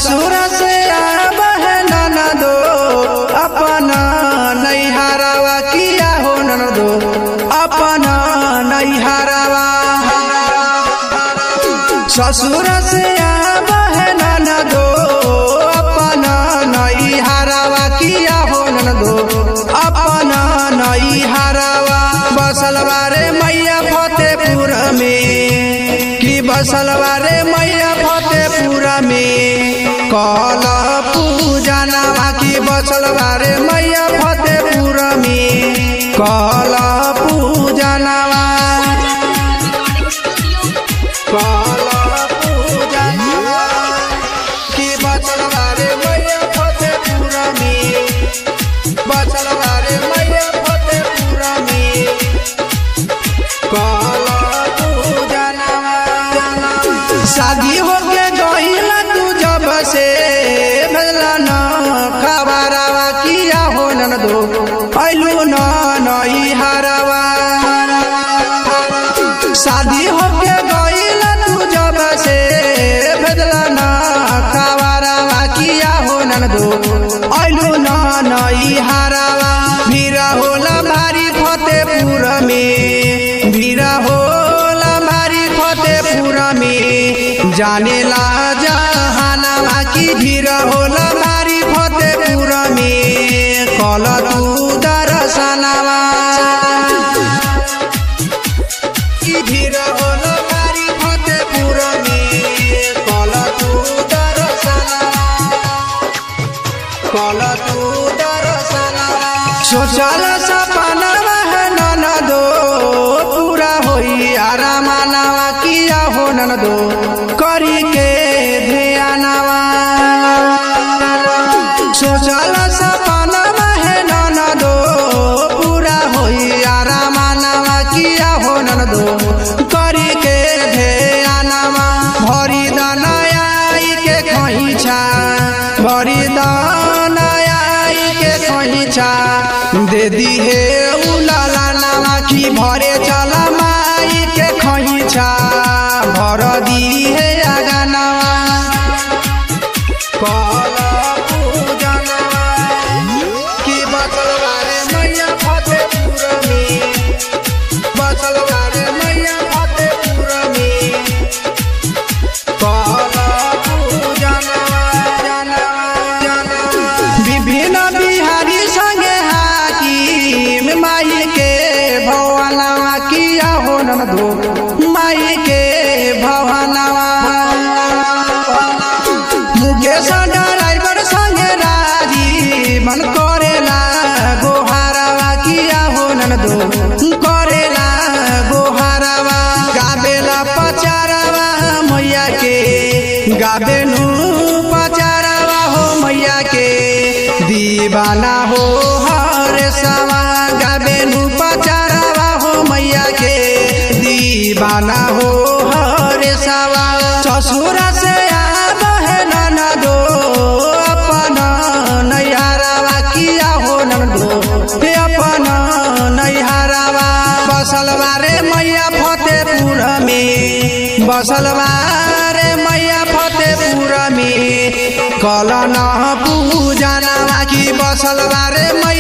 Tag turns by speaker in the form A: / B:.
A: ससुर से आबह ननदो अपना नैहरवा किया हो ननदो अपना नैहरवा ससुर से आबह ननदो अपना नैहरवा किया हो ननदो अपना नैहरवा बसलवा रे मैया फतेपुर में कि बसलवा रे मैया फतेपुर में कल पूजनवा की बसलवा रे मैया फतेपुर में कल पूजनवा कल पूजनवा की बसलवा रे मैया फतेपुर में बसलवा रे मैया फतेपुर में कल पूजनवा शादी होके गईला तू जब से भेजला न खबरवा किया हो न दो ऐलू न नई हरवा शादी होके गईला तू जब से भेजला न खबरवा किया हो न दो ऐलू न नई हरवा भीरा होला भारी फतेपुर में भीरा होला भारी फतेपुर में जानेला जहानवा की भीड़ होला भारी फतेपुर में कल तू दर्शनवा की भीड़ होला भारी फतेपुर में कल तू दर्शनवा कल तू दर्शनवा सोचल सपनवा है ननदो पूरा होई आरामनवा किया हो ननदो करी के ध्यानवा सोचल सपनवा है ननदो पूरा होई आरामनवा किया हो ननदो करी के ध्यानवा भरी दनयाई के खैछा भरी दनयाई के खैछा दे दी हे उलाला नामा की भरे चल माई के खैछा भर दी हे आगानवा कल पूजनवा की बचलवा रे मैया फतेपुर में बचलवा रे मैया फतेपुर में कल पूजनवा जनवा जनवा विभिन्न बिहारी संगे हाकिम माई के भवनवा किया हो ननदो माई के भवनवा मुकेश ड्राइवर संगे राजी मन करेला गोहारवा किया हो ननदो करेला गोहारवा गाबेला पचारवा मैया के गाबेनु पचारवा हो मैया के दीवाना हो हरे सवा गाबेनु पचारवा हो मैया के दीवाना हो हरे सवा ससुर से आब है ननदो अपन नैहरवा किया हो ननदो हे अपन नैहरवा बसलवा रे मैया फतेपुर में बसलवा रे मैया फतेपुर में कल न पूजनवा की बसलवा रे मैया